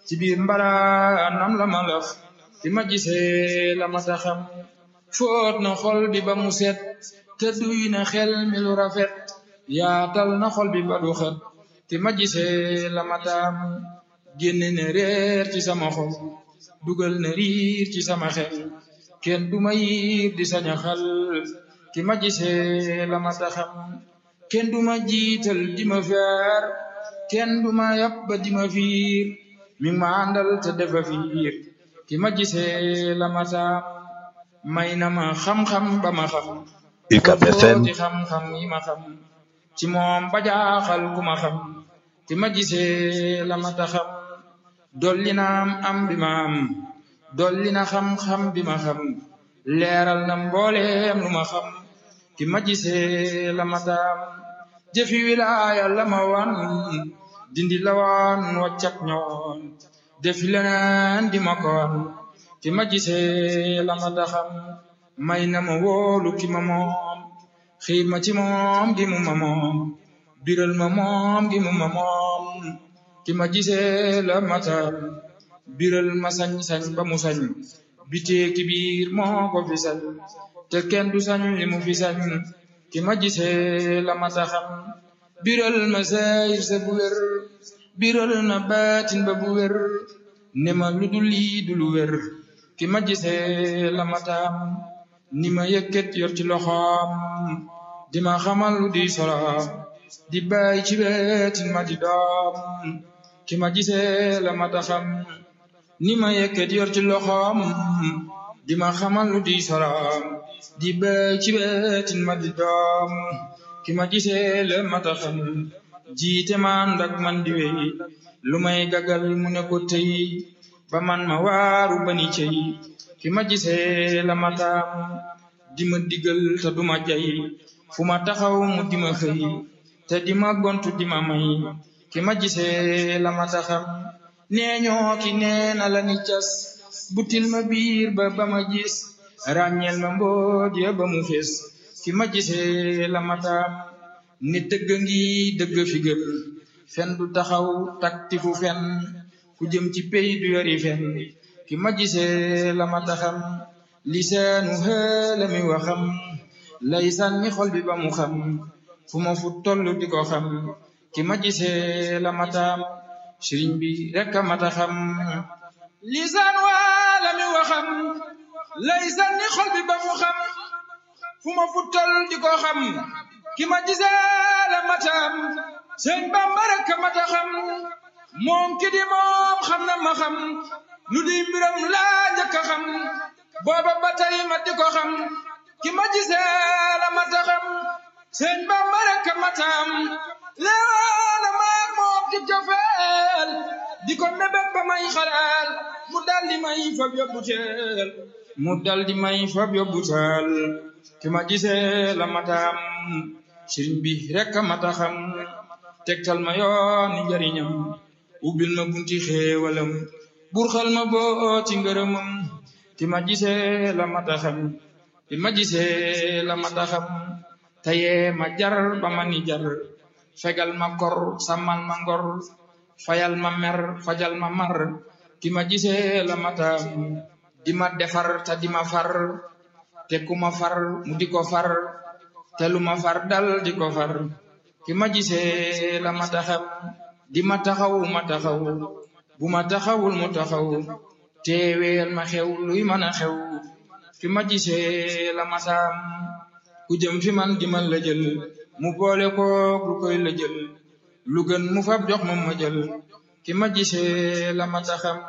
ci biir mbaraanam la ma laf ki ma gisee la ma taxam foot na xol bi ba mu set te duy na xel mi lu rafet yaatal na xol bi ba du xet ki ma gisee la ma taam génne na réer ci sama xol dugal na riir ci sama xel kenn du ma yiir di saña xal ki ma gisee la ma taxam kenn du ma jiital di ma feer kenn du ma yàpp ba di ma fiir mi ma àndal te defa fiir ki ma gisee la ma taam may na ma xam-xam ba ma xam UCAB FM ci xam-xam yi ma xam ci moom ba jaaxal ku ma xam ki ma gisee la ma taxam dolli na am am bi ma am dolli na xam-xam bi ma xam leeral na mbooleem lu ma xam ki ma gisee la ma taam jëfi wilaaya la ma wan dindi la wan wàccak ñoon defi leneen di ma koon ki ma gisee la ma taxam may na ma wóolu ki ma moom xiir ma ci moom gi mu ma moom biral ma moom gi mu ma moom ki ma gisee la ma taam biral ma sañ-sañ ba mu sañ bitee ki biir moo ko fi sañ te kenn du sañ li mu fi sañ ki ma gisee la ma taxam biral ma sayir sa bu wér biral na baatin ba bu wér ne ma lu dul lii du lu wér ki ma gisee la ma taam ni ma yëkkat yor ci loxoom di ma xamal lu di soloom di bàyyi ci wetin ma di doom ki ma gisee la ma taxam ni ma yëkkat yor ci loxoom di ma xamal lu di soloom di bàyyi ci wetin ma di doom ki ma gisee la ma taxam jiite man ndak man di wey lu may gagal mu ne ko tey ba man ma waaru bani cey ki ma gisee la ma taam di ma digal te duma jay fu ma taxaw mu di ma xëy te di ma gontu di ma may ki ma gisee la ma taxam nee ñoo ki nee na la ni cas butil ma biir ba ba ma gis ràññeel ma mbooj ya ba mu fees ki ma gisee la ma taam ni dëgg ngi dëgg fi gën fen du taxaw takti fu fen ku jëm ci pey du yori fen ki ma gisee la ma taxam lisaanu xëla mi waxam lay sànni xol bi ba mu xam fu ma fu toll di ko xam ki ma gisee la ma taam sëriñ bi rek a ma taxam lisaan waala mi waxam lay sànni xol bi ba mu xam fu ma fu toll di ko xam ki ma gisee la ma taam sëñ Bamba rek a ma taxam moom ki di moom xam na ma xam lu di mbiram laa njëkk a xam booba ba tey ma di ko xam ki ma gisee la ma taxam sëñ Bamba rek a ma taam leewaana maag moom ci cofeel di ko mébét ba may xalaal mu dal di may fab yóbbu teel mu dal di may fab yóbbu teel ki ma gisee la ma taam sëriñ bi rek a ma taxam tegtal ma yooni njariñam ubbil ma bunti xéewalam burxal ma boo ci ngërëmam ki ma gisee la ma taxam ki ma gisee la ma taxam tayee ma jar ba ma ni jar fegal ma kor sàmmal ma ngor fayal ma mer fajal ma mar ki ma gisee la ma taam di ma defar te di ma far te ku ma far mu di ko far te lu ma far dal di ko far ki ma gisee la ma taxam di ma taxaw ma taxaw bu ma taxawul mu taxaw teeweel ma xew luy mën a xew ki ma gisee la ma taam ku jëm fi man di ma la jël mu boole kook lu koy la jël lu gën mu fab jox ma ma jël ki ma gisee la ma taxam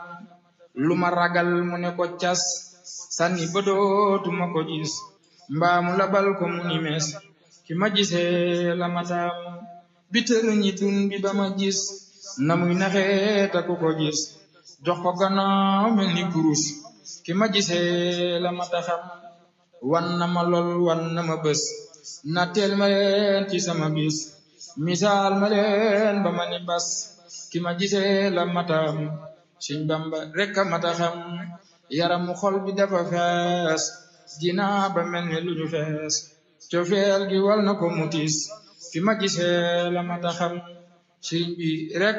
lu ma ragal mu ne ko cas sànni ba dootuma ko gis mbaamu labal ko mu ni mees ki ma gisee la ma taam bi tëru ñi dun bi ba ma gis na muy naxee ta ku ko gis jox ko gannaaw mel ni kurus ki ma gisee la ma taxam wan na ma lool wan na ma bés na teel ma leen ci sama bis misaal ma leen ba ma ni bas ki ma gisee la ma taam Sëñ Bamba rek a ma taxam yaramu xol bi dafa fees dinaa ba mel ni lu ñu fees cofeel gi wal na ko mutis fi ma gisee la ma taxam sëriñ bi rek